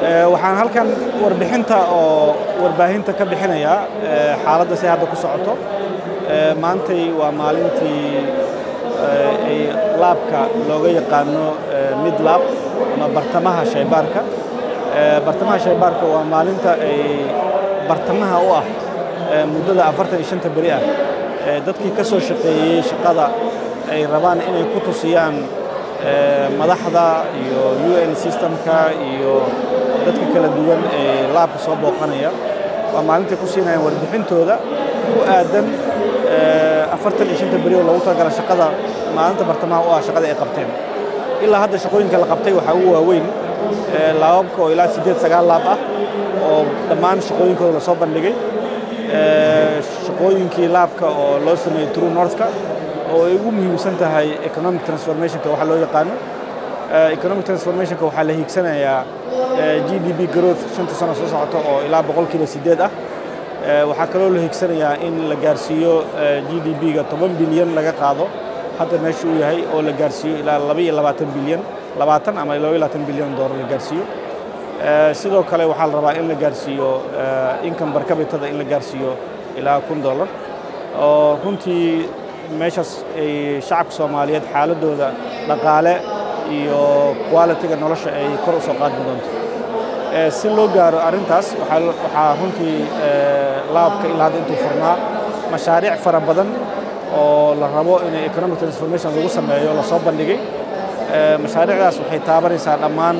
waxaan halkan warbixinta oo warbaahinta ka bixinayaa xaaladda si hadda ku socoto maantay waa maalintii ay laabka looga yaqaano mid laab ama bartamaha shaybaarka bartamaha shaybaarka waa maalinta ay bartamaha u ah muddada afartan iyo shanta beri ah dadkii ka soo shaqeeyey shaqada ay rabaan inay ku tusiyaan madaxda iyo u n systemka iyo dadka kala duwan ee laabka soo booqanaya waa maalintay ku siinayaan warbixintooda ku aadan afartan iyo shanta beri oo loogu talagala shaqada maalinta bartamaha u ah shaqada ay qabteen ilaa hadda shaqooyinka la qabtay waxaa ugu waaweyn laababka oo ilaa siddeed sagaal laab ah oo dhammaan shaqooyinkooda lasoo bandhigay shaqooyinkii laabka oo loo sameeyey true northka oo ay ugu muhiimsan tahay economic transformationka waxa loo yaqaano economic transformationka waxaa la hiigsanayaa g d p growth shanta sano soo socota oo ilaa boqolkiiba siddeed ah waxaa kaloo la hiigsanayaa in la gaarsiiyo g d p-ga toban bilyan laga qaado hadda meesha uu yahay oo la gaarsiiyo ilaa laba iyo labaatan bilyan labaatan ama laba iyo labaatan bilyan doolar la gaarsiiyo sidoo kale waxaa la rabaa in la gaarsiiyo income barkabitada in la gaarsiiyo ilaa kun dollar oo runtii meeshaas ay shacabka soomaaliyeed xaaladooda dhaqaale iyo qualitiga nolosha ay kor u soo qaadmi doonto si loo gaaro arrintaas waxaa runtii laabka ilaa hadda intuu furnaa mashaariic fara badan oo la rabo inay economic transformation lagu sameeyo lasoo bandhigay mashaariicdaas waxay taabanaysaa dhammaan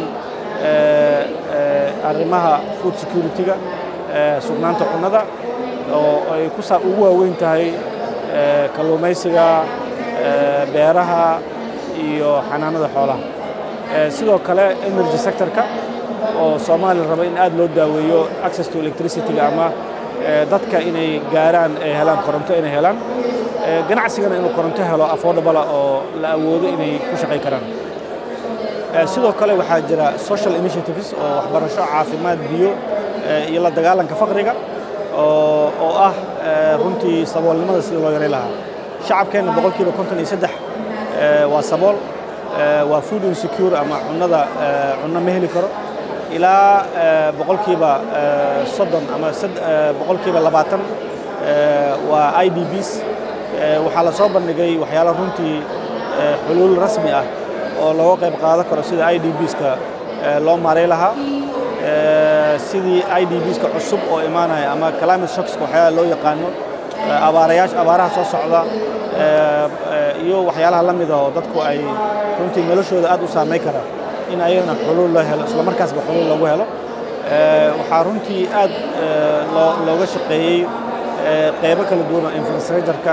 arrimaha food security-ga sugnaanta cunnada oo ay ku ugu waaweyn tahay kalluumaysiga beeraha iyo xanaanada xoolaha sidoo kale energy sectorka oo soomaaliya raba in aad loo daaweeyo access to electricity-ga ama dadka inay gaaraan ay helaan koronto inay helaan ganacsigana inuu koronto helo affordable oo la awoodo inay ku shaqay karaan sidoo kale waxaa jira social initiatives oo waxbarasho caafimaad biyo iyo la dagaalanka faqriga oo ah runtii saboolnimada sida loo yaray lahaa shacabkeenna boqolkiiba konton iyo saddex waa sabool waa food insecure ama cunnada cunno ma heli karo ilaa boqolkiiba soddon ama boqolkiiba labaatan waa i d bs waxaa la soo bandhigay waxyaalo runtii xuluul rasmi ah oo looga qayb qaadan karo sida i d bska loo maaray lahaa sidii i d bska cusub oo imaanaya ama climate shockska waxyaalaha loo yaqaano abaarayaasha abaaraha soo socda iyo waxyaalaha la mida oo dadku ay runtii noloshooda aad u saamay kara in ayagana xuluul loo helo isla markaasba xuluul loogu helo waxaa runtii aad looga shaqeeyey qaybo kala duwan oo infrastructure-ka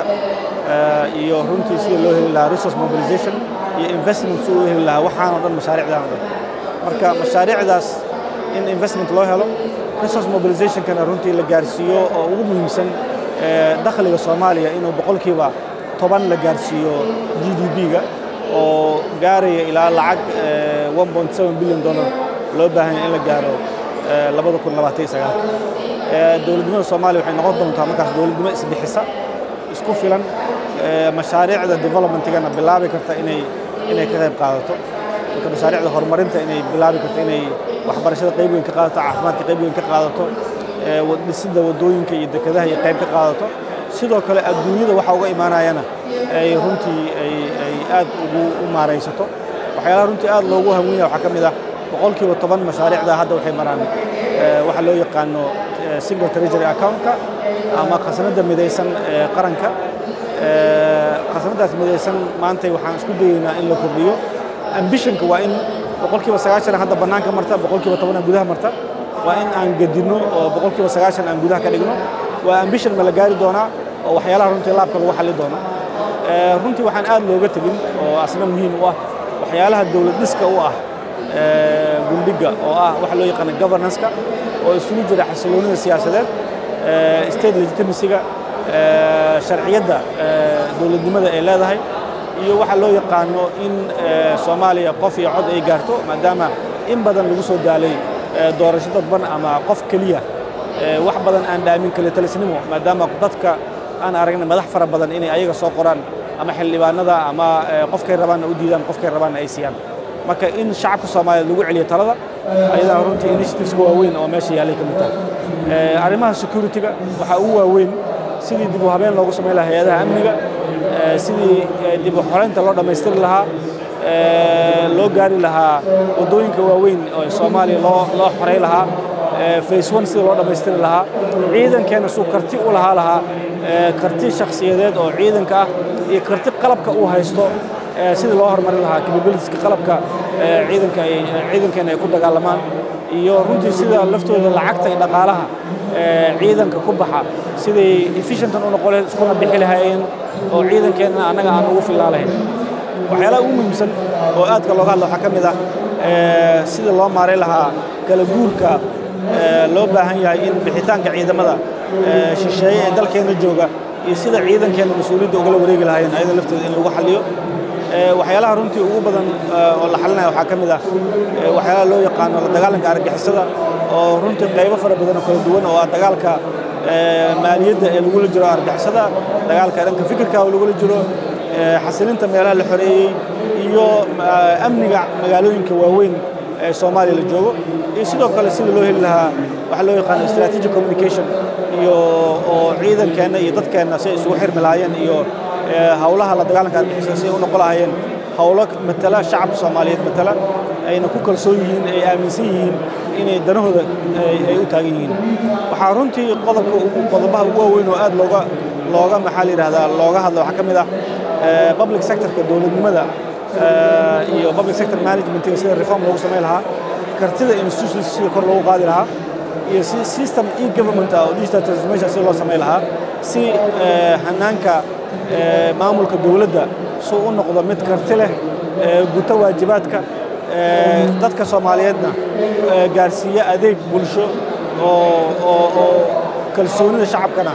iyo runtii sida loo heli lahaa resource mobilization iyo investment si uu heli lahaa waxaanoo dhan mashaariicdan o dhan marka mashaariicdaas in investment loo helo resource mobilizationkana runtii la gaarsiiyo oo ugu muhiimsan dakhliga soomaaliya inuu boqolkiiba toban la gaarsiiyo g d p-ga oo gaaraya ilaa lacag one point seven billion dollar loo baahanya in la gaaro labada kun labaatan iyo sagaalka dowladnimada soomaaliya waxay noqon doontaa markaas dowladnimo isbixisa isku filan mashaariicda developmentigana bilaabi karta inay inay ka qayb qaadato marka mashaariicda horumarinta inay bilaabi karto inay waxbarashada qayb weyn ka qaadato caafimaadka qayb weyn ka qaadato dhisidda waddooyinka iyo dekedaha iyo qayb ka qaadato sidoo kale adduunyada waxa uga imaanayana ay runtii ay aad ugu u maaraysato waxyaalaha runtii aad loogu haweyn yaha waxaa ka mid ah boqolkiiba toban mashaariicda hadda waxay maraan waxa loo yaqaano single treasury accountka ama khasnadda midaysan ee qaranka khasnaddaas midaysan maantay waxaan isku dayeynaa in la kordhiyo ambitionka waa in boqolkiiba sagaashan hadda bannaanka marta boqolkiiba tobanna gudaha marta waa in aan gedinno oo boqolkiiba sagaashan aan gudaha ka dhigno waa ambition ma la gaari doonaa oo waxyaalaha runtii laabka lagu xalli doono runtii waxaan aad looga tegin oo asna muhiim u ah waxyaalaha dowlad dhiska u ah gundhiga oo ah waxa loo yaqaana governance-ka oo isugu jira xasiloonida siyaasadeed state legitimacy-ga sharciyadda dowladnimada ay leedahay iyo waxa loo yaqaano in soomaaliya qof iyo cod ay gaarto maadaama in badan lagu soo daalay doorasho dadban ama qof keliya wax badan aan dhaamin kalitalisnimo maadaama dadka aan aragna madax fara badan inay ayaga soo qoraan ama xildhibaanada ama qofkay rabaanna u diidaan qofkay rabaanna ay siiyaan marka in shacabka soomaaliyeed lagu celiyo talada ayadana runtii initiativeska waaweyn oo meesha yaallay ka mid tahay arrimaha security-ga waxaa ugu waaweyn sidii dib u habeen loogu samayn lahaa hay-adaha amniga sidii dib u xoreynta loo dhammaystiri lahaa loo gaari lahaa waddooyinka waaweyn oo soomaaliya loo loo xorey lahaa face one sidii loo dhammaystiri lahaa ciidankeenna suu karti u lahaa lahaa karti shakhsiyadeed oo ciidanka ah iyo karti qalabka uu haysto sidii loo horumarin lahaa capabilitieska qalabka ciidanka ciidankeena ay ku dagaalamaan iyo runtii sida laftooda lacagta iyo dhaqaalaha ciidanka ku baxa siday efficientan u noqon lahayd iskuna bixi lahaayeen oo ciidankeenna annaga aan ugu filnaa lahayn waxyaalaha ugu muhiimsan oo aadka looga hadla waxaa ka mid ah sida loo maaray lahaa kala guurka loo baahan yahay in bixitaanka ciidamada shisheeye ee dalkeenna jooga iyo sida ciidankeenna mas-uuliyadda ugala wareegi lahaayeen ayada lafteeda in lagu xalliyo waxyaalaha runtii ugu badan oo la xalinaya waxaa ka mid ah waxyaalaha loo yaqaano la dagaalanka argagixisada oo runtii qaybo fara badan oo kala duwan oo ah dagaalka maaliyadda ee lagula jiro argagixisada dagaalka dhanka fikirka oo lagula jiro xasilinta meelaha la xoreeyey iyo amniga magaalooyinka waaweyn ee soomaaliya la joogo iyo sidoo kale sida loo heli lahaa waxa loo yaqaano strategic communication iyo oo ciidankeenna iyo dadkeenna si ay isugu xirmi lahaayeen iyo hawlaha la dagaalanka argagixisada si ay u noqon lahaayeen hawlo matala shacabka soomaaliyeed matala ayna ku kalsoon yihiin ay aaminsan yihiin inay danahooda ay u taagan yihiin waxaa runtii qodobka qodobaha ugu waaweyn oo aad looga looga maxaa la yidhahdaa looga hadla waxaa ka mid ah public sectorka dowladnimada iyo public sector managementiga sida reform loogu samayn lahaa kartida institutions sida kor loogu qaadi lahaa iyo si system e government ah oo digital transformation sida loo samayn lahaa si hanaanka maamulka dowladda suu u noqdo mid karti leh guto waajibaadka dadka soomaaliyeedna gaarsiiya adeeg bulsho oo oo oo kalsoonida shacabkana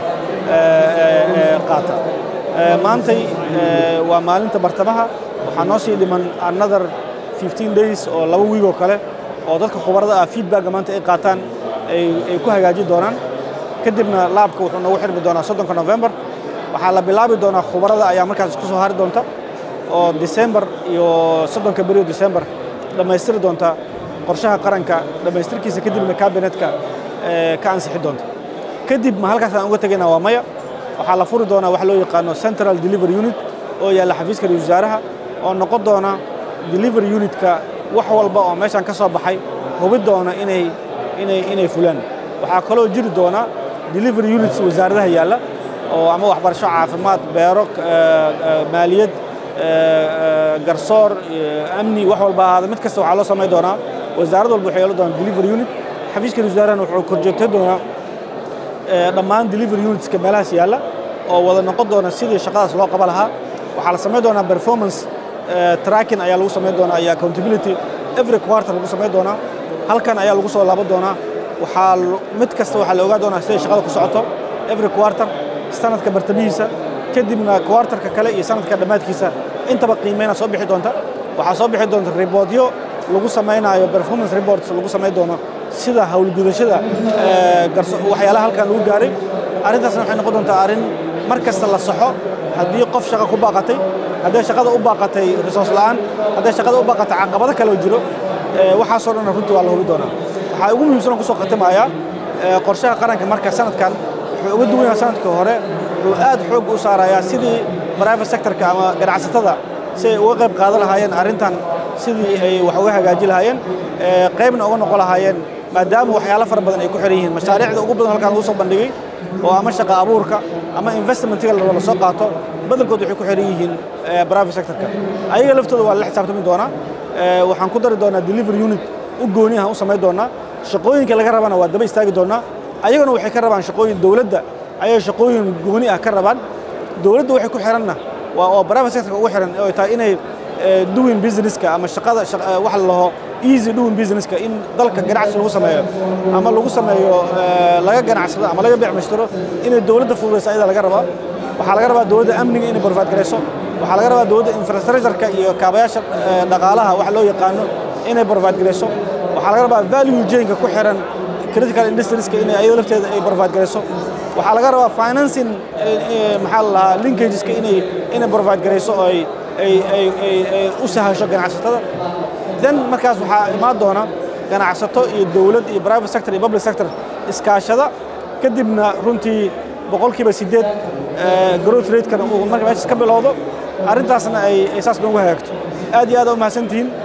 qaata maantay waa maalinta bartamaha waxaa noo sii dhiman another 15 days oo laba wiig oo kale oo dadka khubarada ah feedbacka maanta ay qaataan ay ku hagaajin doonaan kadibna laabka wuxuu noogu xirmi doonaa soddonka november waxaa la bilaabi doonaa khubarada ayaa markaas isku soo hari doonta oo december iyo soddonka beriyo december dhammaystiri doonta qorshaha qaranka dhammaystirkiisa kadibna kabinetka ka ansixi doonta kadib ma halkaas aan uga tegaynaa waa maya waxaa la furi doonaa wax loo yaqaano central delivery unit oo yaalla xafiiska ra-iisul wasaaraha oo noqon doona delivery unitka wax walba oo meeshan ka soo baxay hubi doona inay inay inay fulaan waxaa kaloo jiri doona delivery units wasaaradaha yaalla oo ama waxbarasho caafimaad beero maaliyad garsoor amni wax walba ahaada mid kasta waxaa loo samayn doonaa wasaarad walba waxay yeelan doonaa delivery unit xafiiska ra-isul wasaarahana wuxuu korjoogtay doonaa dhammaan delivery unitska meelahaas yaalla oo wada noqon doona sidii shaqadaas loo qaban lahaa waxaa la samayn doonaa performance tracking ayaa lagu samayn doonaa iyo accountability every quarter lagu samayn doonaa halkan ayaa lagu soo laaban doonaa waxaa mid kasta waxaa la ogaa doonaa siday shaqada ku socoto every quarter sanadka bartamihiisa kadibna quarterka kale iyo sanadka dhammaadkiisa intaba qiimeyna soo bixi doonta waxaa soo bixi doonta riboodyo lagu samaynayo performance reports lagu samayn doono sida howlgudashada waxyaalaha halkan lagu gaaray arrintaasna waxay noqon doontaa arrin mar kasta la saxo haddii qof shaqo ku baaqatay hadday shaqada u baaqatay resource la'aan hadday shaqada u baaqatay caqabado kale oo jiro waxaasoo dhan runtii waa la hubi doonaa waxaa ugu muhiimsan oo kusoo khatimayaa qorshaha qaranka marka sanadkan wuxuu uga duwan yahay sanadka hore wuxuu aad xoog u saarayaa sidii private sectorka ama ganacsatada si ay uga qayb qaadan lahaayeen arrintan sidii ay wax uga hagaaji lahaayeen qaybna uga noqon lahaayeen maadaama waxyaalo fara badan ay ku xiran yihiin mashaariicda ugu badan halkaan lagu soo bandhigay oo ama shaqa abuurka ama investmentiga la soo qaato badankood waxay ku xiran yihiin private sectorka ayaga laftooda waa la xisaabtami doonaa waxaan ku dari doonaa delivery unit u gooni ah u samayn doonaa shaqooyinka laga rabana waa daba istaagi doonaa ayaguna waxay ka rabaan shaqooyin dowladda ayay shaqooyin gooni ah ka rabaan dowladda waxay ku xiranna waa oo private sectorka ugu xiran oo tahay inay doing businesska ama shaqada wax la laho easy doing businesska in dalka ganacsi lagu sameeyo ama lagu sameeyo laga ganacsado ama laga beec mashtaro inay dowladda fududayso ayada laga rabaa waxaa laga rabaa dowladda amniga inay barfaad garayso waxaa laga rabaa dowladda infrastructureka iyo kaabayaasha dhaqaalaha wax loo yaqaano inay barfaad garayso waxaa laga rabaa value chainka ku xiran critical industrieska inay ayada lafteeda ay barfaad garayso waxaa laga rabaa financing maxaa la lahaa linkageska inay inay barfaad garayso oo ay ay ay ay ay u sahasho ganacsatada then markaas waxaa imaan doona ganacsato iyo dowlad iyo private sector iyo public sector iskaashada kadibna runtii boqolkiiba siddeed growth ratekana uu marka meeshaas ka bilowdo arrintaasna ay saas noogu hagaagto aad iyo aad u mahadsantihiin